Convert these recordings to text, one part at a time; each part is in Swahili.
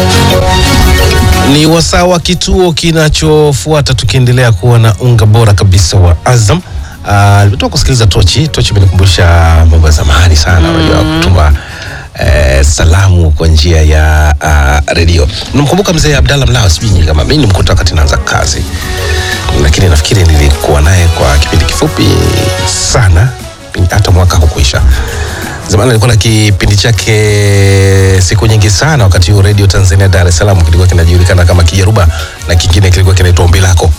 Ni wasaa wa kituo kinachofuata, tukiendelea kuwa na unga bora kabisa wa Azam. Uh, nimetoka kusikiliza Tochi. Tochi imenikumbusha mambo ya zamani sana, unajua kutuma eh, salamu kwa njia ya uh, redio. Namkumbuka mzee Abdallah Mlawa, sijui nyinyi kama mimi nimkuta wakati naanza kazi, lakini nafikiri nilikuwa naye kwa kipindi kifupi sana, hata mwaka hukuisha. Zamani alikuwa na kipindi chake siku nyingi sana, wakati huo Radio Tanzania Dar es Salaam kilikuwa kinajulikana kama Kijaruba na kingine kilikuwa kinaitwa Ombi Lako.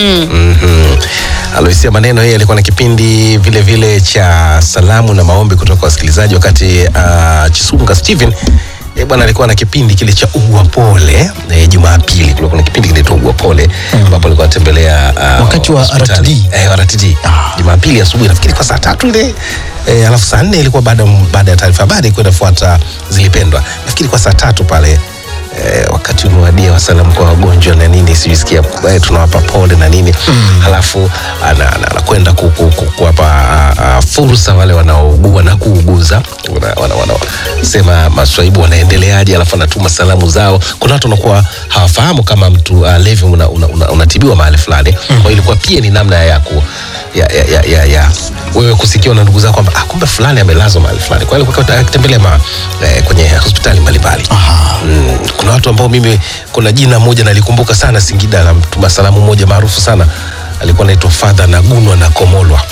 Mhm. Aloisia maneno yeye alikuwa na kipindi vile vile cha salamu na maombi kutoka kwa wasikilizaji, wakati uh, Chisunga Steven eh, bwana alikuwa na kipindi kile cha ugwa pole eh, Jumapili kulikuwa kuna kipindi kinaitwa ugwa pole ambapo alikuwa anatembelea uh, Wakati wa hospitali. RTD. eh, RTD Jumapili asubuhi nafikiri kwa saa tatu ile eh, alafu saa nne ilikuwa baada baada ya taarifa habari kwenda fuata zilipendwa nafikiri kwa saa tatu pale eh, wakati umewadia wa salamu kwa wagonjwa na nini sijisikia eh, tunawapa pole na nini halafu ana- ana- anakwenda ku- ku- ku- kuwapa ah, ah, fursa wale wanaougua na kuuguza wanasema wana, wana, wanasema maswaibu wanaendeleaje alafu anatuma salamu zao kuna watu wanakuwa hawafahamu kama mtu uh, levi unatibiwa una, una, unatibiwa mahali fulani kwa hiyo ilikuwa pia ni namna ya ku ya, ya, ya, ya, ya wewe kusikiwa na ndugu zako kwamba ah, kumbe fulani amelazwa mahali fulani kwa hiyo alikuwa akitembelea ma, eh, kwenye hospitali mbalimbali mm, kuna watu ambao mimi kuna jina moja nalikumbuka sana Singida la mtuma salamu moja maarufu sana alikuwa anaitwa Father Nagunwa na Komolwa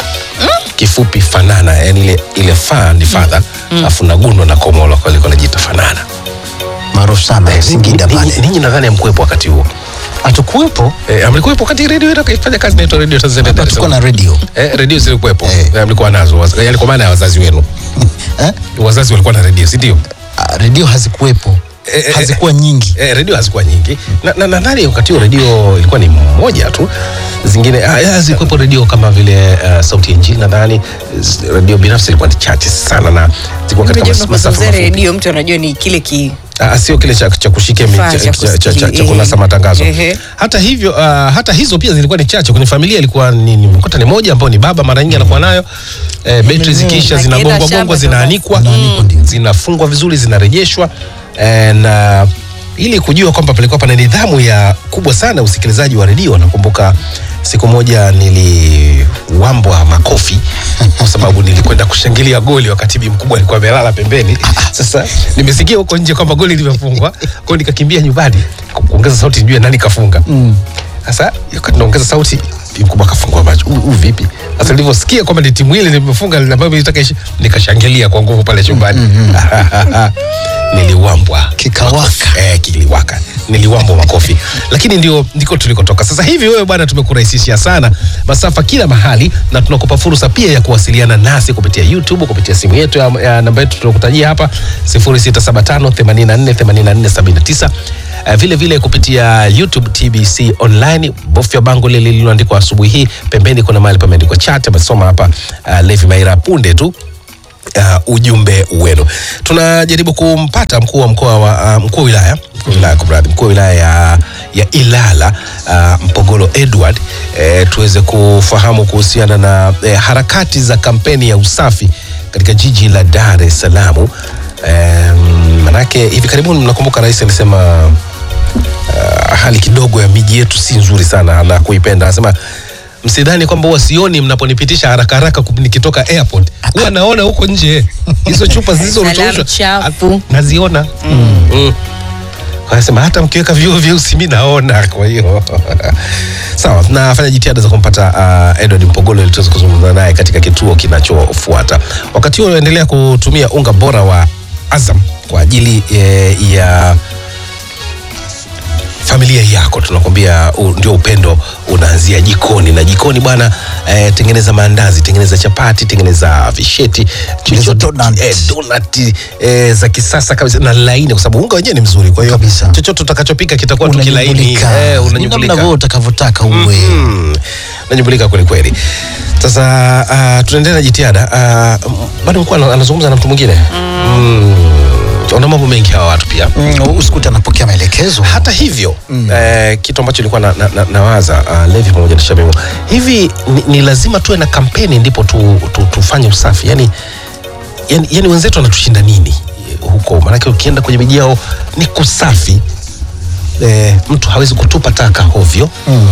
kifupi Fanana yani ile, ile fa ni father alafu Nagunwa na Komolwa kwa hiyo alikuwa anajiita Fanana maarufu sana Singida Ninyi- pale. ninyi- ninyi nadhani amkuwepo wakati huo Hatukuwepo, eh, amlikuwepo wakati redio ile ikifanya kazi inaitwa Radio Tanzania Dar es hatukuwa Salaam na radio eh, redio zilikuwepo Eh. eh, mlikuwa nazo waz- yani kwa maana ya wazazi wenu eh? wazazi walikuwa na redio si ndio Ah, radio hazikuwepo, Eh, eh, hazikuwa nyingi. eh, redio hazikuwa nyingi na na- nadhani wakati huo redio ilikuwa ni moja tu zingine ah, ya, zilikuwepo redio kama vile uh, sauti ya injili nadhani Z- redio binafsi ilikuwa ni chache sana na zilikuwa katika mas- masafa unapozungumzia mafupi redio mtu anajua ni kile ki Ah, sio kile cha, cha kushikia mi- Kifaa cha, cha cha, cha, cha, kusikili- cha kunasa ehe. matangazo Ehe. hata hivyo uh, hata hizo pia zilikuwa ni chache kwenye familia ilikuwa ni, ni mkuta ni moja ambao ni baba mara nyingi anakuwa nayo eh, betri zikiisha Akienda zinagongwa shamba gongwa ndo zinaanikwa Zinaanikwa, ndio. zinafungwa vizuri zinarejeshwa eh, na ili kujua kwamba palikuwa pana nidhamu ya kubwa sana usikilizaji wa redio nakumbuka siku moja niliwambwa makofi kwa sababu nilikwenda kushangilia goli wakati bi mkubwa alikuwa amelala pembeni sasa nimesikia huko nje kwamba goli limefungwa kwa hiyo nikakimbia nyumbani ku- kuongeza sauti nijue nani kafunga sasa wakati naongeza sauti bi mkubwa akafungua macho huu huu vipi sasa nilivyosikia kwamba ni timu ile limefunga ambayo ilitaka ishi nikashangilia kwa nguvu pale chumbani niliwambwa Kikawaka. eh, kiliwaka niliwambwa makofi lakini ndio ndiko tulikotoka sasa hivi wewe bwana tumekurahisishia sana masafa kila mahali na tunakupa fursa pia ya kuwasiliana nasi kupitia youtube kupitia simu yetu ya, ya namba yetu tunakutajia hapa 0675848479 Uh, vile vile kupitia youtube tbc online bofya bango lile lililoandikwa asubuhi hii pembeni kuna mahali pameandikwa chat amesoma hapa uh, levi maira punde tu uh, ujumbe wenu. Tunajaribu kumpata mkuu wa mkoa wa uh, mkuu wa wilaya mkuu wa wilaya kumradhi, mkuu wa wilaya ya, ya Ilala uh, Mpogolo Edward eh, tuweze kufahamu kuhusiana na eh, harakati za kampeni ya usafi katika jiji la Dar es Salaam. Eh, manake hivi karibuni mnakumbuka rais alisema uh, hali kidogo ya miji yetu si nzuri sana na kuipenda. Anasema msidhani kwamba huwa sioni mnaponipitisha haraka haraka kup- nikitoka airport, huwa naona huko nje hizo chupa zilizorushwa chafu. naziona mm. Kwa Anasema hata mkiweka vioo vyeusi mi naona. Kwa hiyo sawa, nafanya jitihada za kumpata uh, Edward Mpogolo ili tuweze kuzungumza naye katika kituo kinachofuata. Wakati huo unaendelea kutumia unga bora wa Azam kwa ajili eh, ya familia yako tunakwambia u- ndio upendo unaanzia jikoni na jikoni bwana eh, tengeneza maandazi tengeneza chapati tengeneza visheti Tengeneza chochote- donut. eh, donut eh, za kisasa kabisa na laini kwa sababu unga wenyewe ni mzuri kwa hiyo Kabisa. chochote utakachopika kitakuwa tu kilaini Unanyumbulika. eh, Ni namna unanyumbulika wewe utakavyotaka uwe. Mm, unanyumbulika kweli kweli sasa uh, tunaendelea na jitihada uh, bado mkuu ana- anazungumza na mtu mwingine mm. wana mambo mengi hawa watu pia Mm, usikute anapokea maelekezo. hata hivyo mm. eh, kitu ambacho nilikuwa na, na, na, nawaza uh, Levi pamoja na Shamimu, hivi ni, ni lazima tuwe na kampeni ndipo tu, tu, tufanye usafi yani, yani, yani wenzetu wanatushinda nini huko? Maanake ukienda kwenye miji yao ni kusafi eh, mtu hawezi kutupa taka hovyo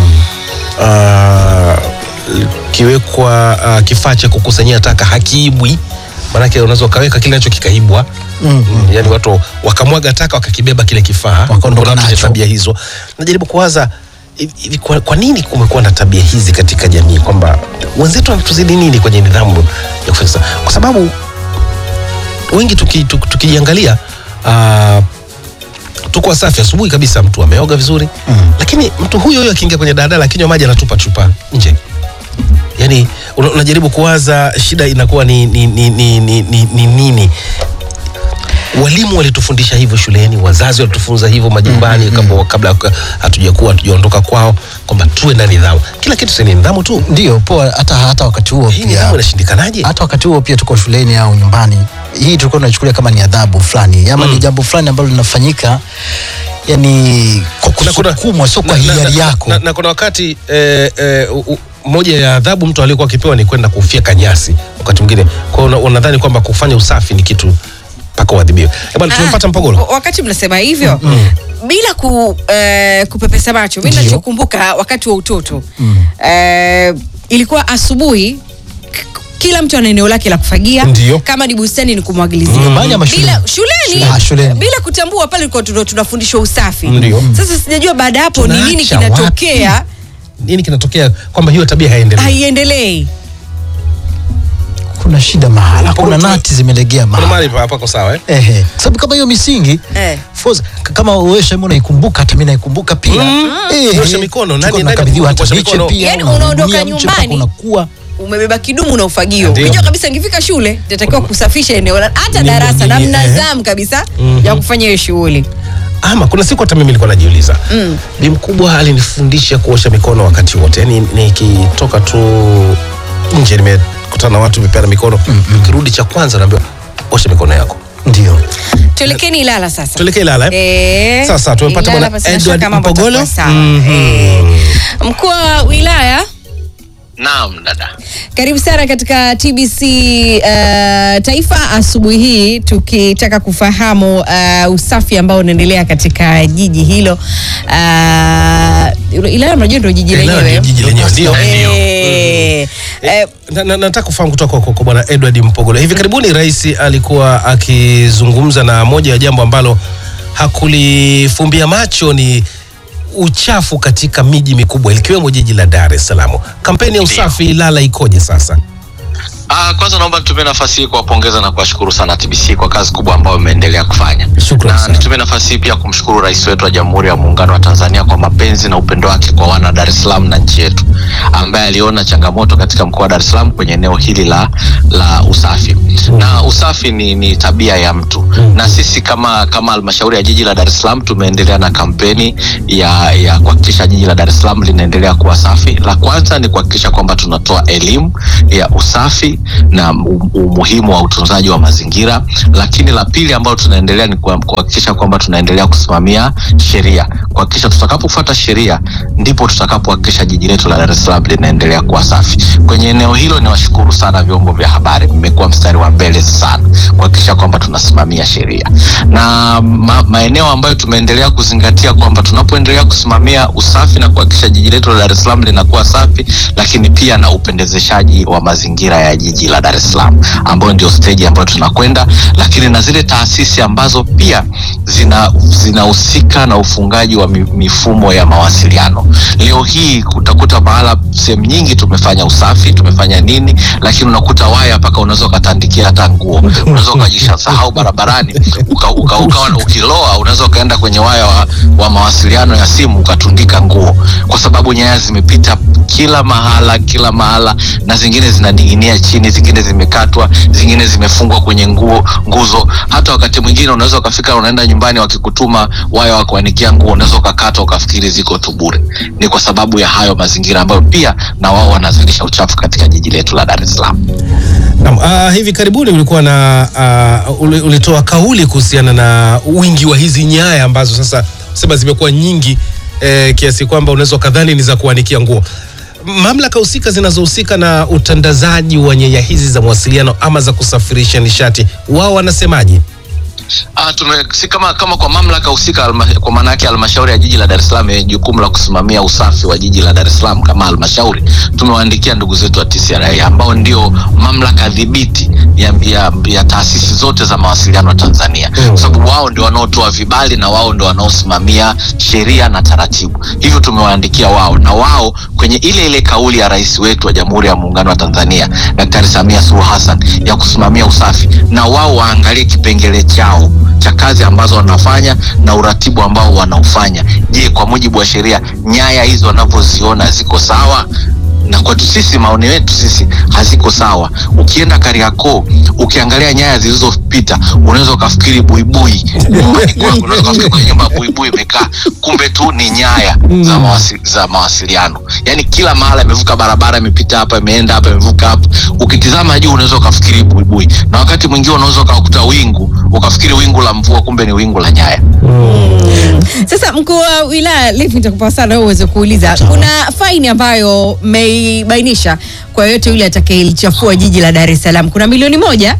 Ah, kiwekwa ah, kifaa cha kukusanyia taka hakiibwi maanake unaweza ukaweka kile nacho kikaibwa mm, yani watu wakamwaga taka wakakibeba kile kifaa Wakaondoka Kuna watu wenye nacho. tabia hizo najaribu kuwaza hivi- hivi kwa, kwa nini kumekuwa na tabia hizi katika jamii kwamba wenzetu wanatuzidi nini kwenye nidhamu ya kufanya sa- kwa sababu wengi tuki- tuki- tukijiangalia ah, tuko wasafi asubuhi kabisa mtu ameoga vizuri mm. lakini mtu huyo huyo akiingia kwenye daladala akinywa maji anatupa chupa nje yani una- unajaribu kuwaza shida inakuwa ni, ni, ni, ni, ni, ni, ni nini walimu walitufundisha hivyo shuleni wazazi walitufunza hivyo majumbani mm-hmm. kabla kabla hatujakuwa hatujaondoka kwao kwamba tuwe na nidhamu kila kitu si ni nidhamu tu ndio poa hata hata wakati huo hii nidhamu pia inashindikanaje hata wakati huo pia tuko shuleni au nyumbani hii tulikuwa tunachukulia kama ni adhabu fulani ama ni jambo fulani ambalo linafanyika yani kwa Kuna- kuna- kusukumwa sio kwa na- na- hiari na- yako na, na kuna wakati eh, eh, u- u- moja ya adhabu mtu aliyekuwa akipewa ni kwenda kufyeka nyasi wakati mwingine kwa hiyo una- unadhani kwamba kufanya usafi ni kitu mpaka uadhibiwe Eh, bwana tumempata Ah, mpogolo wakati mnasema hivyo bila ku, eh, kupepesa macho mi Ndio. nachokumbuka wakati wa utoto eh, ilikuwa asubuhi k- kila mtu ana eneo lake la kufagia Ndio. kama ni bustani ni kumwagilizia Nyumbani ama bila shuleni? shuleni, Ah, shuleni. bila kutambua pale tulikuwa tuna- tunafundishwa usafi Ndio. sasa sijajua baada ya hapo ni nini Tunaacha kinatokea nini kinatokea kwamba hiyo tabia haiendelei haiendelei kuna shida mahala Mpogolo kuna tu- nati zimelegea kuna mahala mahali pa- hapako sawa eh? Ehe. Kwa sababu kama hiyo misingi Eh. Force, k- kama wewe Shaimu unaikumbuka hata mimi naikumbuka pia Ehe. Kuosha mikono, nani- Tulikuwa nani tunakabidhiwa hata kuosha miche mikono? pia Yaani unatumia unaondoka mche mpaka nyumbani. unakuwa umebeba kidumu na ufagio Ndio. unajua kabisa ngifika shule nitatakiwa kusafisha eneo la- hata Ni- darasa ni- na ni- mna eh. zamu kabisa ya kufanya hiyo shughuli ama kuna siku hata mimi nilikuwa najiuliza mm. bi mkubwa alinifundisha kuosha mikono wakati wote yani nikitoka tu nje nimekutana na watu vipeana mikono kirudi cha kwanza naambiwa osha mikono yako ndio tuelekeni ilala sasa tuelekee Ilala eh? Eh, Sasa, tumempata Ilala bwana basi na Edward shaka mambo Mpogolo. yatakuwa sawa. Mhm. Eh, mkuu wa wilaya Naam dada. karibu sana katika tbc uh, taifa asubuhi hii tukitaka kufahamu uh, usafi ambao unaendelea katika jiji hilo uh, ilala mnajua ndio jiji Ilala lenyewe ndio jiji lenyewe, ndio. Eh, eh, Na- na- nataka kufahamu kutoka kwa, kwa bwana Edward Mpogolo. Hivi karibuni rais alikuwa akizungumza na moja ya jambo ambalo hakulifumbia macho ni uchafu katika miji mikubwa likiwemo jiji la Dar es Salaam. Kampeni ya usafi Ilala ikoje sasa? Ah, kwanza naomba nitumie nafasi hii kuwapongeza na kuwashukuru sana TBC kwa kazi kubwa ambayo mmeendelea kufanya. Shukrani Na sana. nitumie nafasi hii pia kumshukuru rais wetu wa Jamhuri ya Muungano wa Tanzania kwa mapenzi na upendo wake kwa wana Dar es Salaam na nchi yetu, ambaye aliona changamoto katika mkoa wa Dar es Salaam kwenye eneo hili la la usafi. Na usafi ni, ni tabia ya mtu. Na sisi kama kama halmashauri ya jiji la Dar es Salaam tumeendelea na kampeni ya ya kuhakikisha jiji la Dar es Salaam linaendelea kuwa safi. La kwanza ni kuhakikisha kwamba tunatoa elimu ya usafi na um- umuhimu wa utunzaji wa mazingira, lakini la pili ambalo tunaendelea ni kuha- kuhakikisha kwamba tunaendelea kusimamia sheria, kuhakikisha tutakapofuata sheria ndipo tutakapohakikisha jiji letu la Dar es Salaam linaendelea kuwa safi. Kwenye eneo hilo niwashukuru sana vyombo vya habari, mmekuwa mstari wa mbele sana kuhakikisha kwamba tunasimamia sheria na ma, maeneo ambayo tumeendelea kuzingatia kwamba tunapoendelea kusimamia usafi na kuhakikisha jiji letu la Dar es Salaam linakuwa safi, lakini pia na upendezeshaji wa mazingira ya jiji la Dar es Salaam ambayo ndio stage ambayo tunakwenda, lakini na zile taasisi ambazo pia zina zinahusika na ufungaji wa mi- mifumo ya mawasiliano. Leo hii utakuta mahala sehemu nyingi tumefanya usafi, tumefanya nini, lakini unakuta waya mpaka unaweza ukatandikia hata nguo, unaweza ukajisahau barabarani uka, uka, ukawa ukiloa, unaweza ukaenda kwenye waya wa, wa mawasiliano ya simu ukatundika nguo, kwa sababu nyaya zimepita kila mahala kila mahala, na zingine zinaning'inia chini, zingine zimekatwa, zingine zimefungwa kwenye nguo nguzo. Hata wakati mwingine unaweza ukafika, unaenda nyumbani, wakikutuma waya wa kuanikia nguo, unaweza ukakata ukafikiri ziko tu bure. Ni kwa sababu ya hayo mazingira ambayo pia na wao wanazalisha uchafu katika jiji letu la Dar es Salaam. Naam, uh, hivi karibuni ulikuwa na uh, uli- ulitoa kauli kuhusiana na wingi wa hizi nyaya ambazo sasa sema zimekuwa nyingi eh, kiasi kwamba unaweza ukadhani ni za kuanikia nguo. Mamlaka husika zinazohusika na utandazaji wa nyaya hizi za mawasiliano ama za kusafirisha nishati, wao wanasemaje? Uh, Ah, tume, si kama kama kwa mamlaka husika halma- kwa maana yake halmashauri ya jiji la Dar es Salaam yenye jukumu la kusimamia usafi wa jiji la Dar es Salaam kama halmashauri, tumewaandikia ndugu zetu wa TCRA ambao ndio mamlaka dhibiti ya, ya, ya taasisi zote za mawasiliano Tanzania, kwa sababu wao ndio wanaotoa vibali na wao ndio wanaosimamia sheria na taratibu. Hivyo tumewaandikia wao na wao kwenye ile ile kauli ya rais wetu wa Jamhuri ya Muungano wa Tanzania Daktari Samia Suluhu Hassan ya kusimamia usafi, na wao waangalie kipengele chao cha kazi ambazo wanafanya na uratibu ambao wanaufanya. Je, kwa mujibu wa sheria nyaya hizo wanavyoziona ziko sawa? na kwetu sisi maoni yetu sisi haziko sawa. Ukienda Kariakoo ukiangalia nyaya zilizopita unaweza ukafikiri buibui nyumbani kwako, unaweza ukafikiri kwenye nyumba ya buibui imekaa, kumbe tu ni nyaya za, mawasi, za mawasiliano. Yani kila mahala imevuka barabara, imepita hapa, imeenda hapa, imevuka hapa. Ukitizama juu unaweza ukafikiri buibui, na wakati mwingine unaweza ukakuta wingu ukafikiri wingu la mvua, kumbe ni wingu la nyaya. Sasa mkuu wa wilaya Levi, nitakupa sana wewe uweze kuuliza, kuna faini ambayo mmeibainisha kwa yoyote yule atakayelichafua jiji la Dar es Salaam, kuna milioni moja.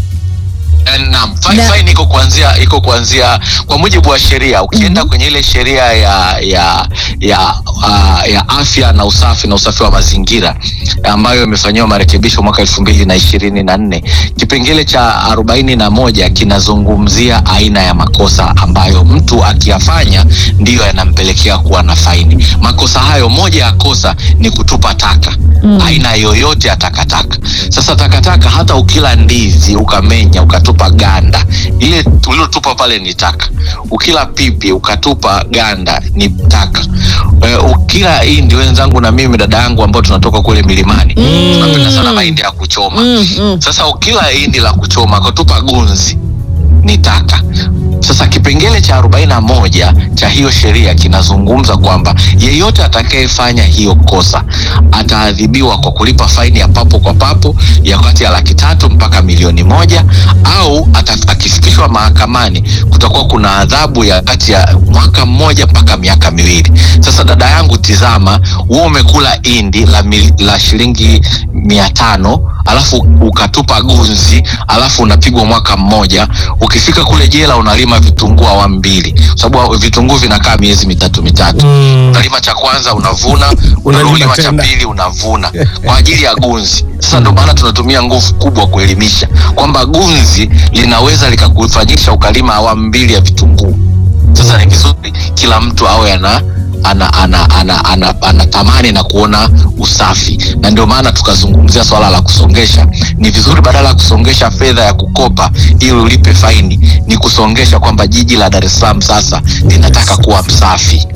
Eh, Naam, fine, Na- fine iko kuanzia iko kuanzia kwa mujibu wa sheria. Ukienda kwenye ile sheria ya ya ya, uh, ya afya na usafi na usafi wa mazingira ambayo imefanyiwa marekebisho mwaka elfu mbili na ishirini na nne kipengele cha arobaini na moja kinazungumzia aina ya makosa ambayo mtu akiyafanya ndiyo yanampelekea kuwa na faini. Makosa hayo, moja ya kosa ni kutupa taka aina yoyote ya takataka. Sasa takataka, hata ukila ndizi ukamenya ukatupa ganda, ile ulilotupa pale ni taka. Ukila pipi ukatupa ganda ni taka. E, ukila hindi, wenzangu na mimi dada yangu ambao tunatoka kule milimani tunapenda sana mahindi ya kuchoma. Mm, mm. Sasa ukila hindi la kuchoma ukatupa gunzi ni taka. Sasa kipengele cha arobaini na moja cha hiyo sheria kinazungumza kwamba yeyote atakayefanya hiyo kosa ataadhibiwa kwa kulipa faini ya papo kwa papo ya kati ya laki tatu mpaka milioni moja au ata, akifikishwa mahakamani kutakuwa kuna adhabu ya kati ya mwaka mmoja mpaka miaka miwili. Sasa dada yangu, tizama, wewe umekula indi la, mil, la shilingi mia tano alafu ukatupa gunzi alafu unapigwa mwaka mmoja. Ukifika kule jela unalima vitunguu awamu mbili, kwa sababu vitunguu vinakaa miezi mitatu mitatu. Mm. Unalima cha kwanza unavuna, Unalima unalima cha tena. pili unavuna kwa ajili ya gunzi. Sasa ndio maana tunatumia nguvu kubwa kuelimisha kwamba gunzi linaweza likakufanyisha ukalima awamu mbili ya vitunguu. Sasa ni vizuri kila mtu awe ana ana ana ana ana anatamani na kuona usafi, na ndio maana tukazungumzia swala la kusongesha. Ni vizuri badala ya kusongesha fedha ya kukopa ili ulipe faini, ni kusongesha kwamba jiji la Dar es Salaam sasa linataka kuwa msafi.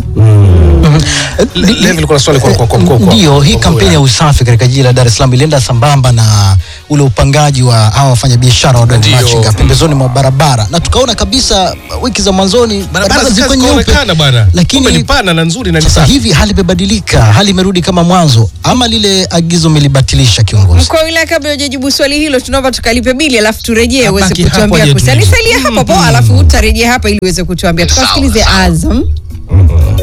Le- Levi, ulikuwa na swali kwa kwa kwa kwa- kwa- Ndio, hii kwa- kampeni ya usafi katika jiji la Dar es Salaam ilienda sambamba na ule upangaji wa hawa wafanyabiashara wadogo Ndio. machinga pembezoni mwa barabara, na tukaona kabisa wiki za mwanzoni barabara zilikuwa zikazi nyeupe, kuonekana bwana, lakini Kumbe ni pana na nzuri na ni sasa safi. hivi hali imebadilika, hali imerudi kama mwanzo, ama lile agizo melibatilisha kiongozi? Mkuu wa wilaya, kabla hujajibu swali hilo, tunaomba tukalipe bili alafu turejee uweze Abaki hapo kutuambia aje kuhusiana. tulize. Nisalia hapo po, alafu utarejea hapa ili uweze kutuambia. Sawa, Tukasikilize sawa. Azam.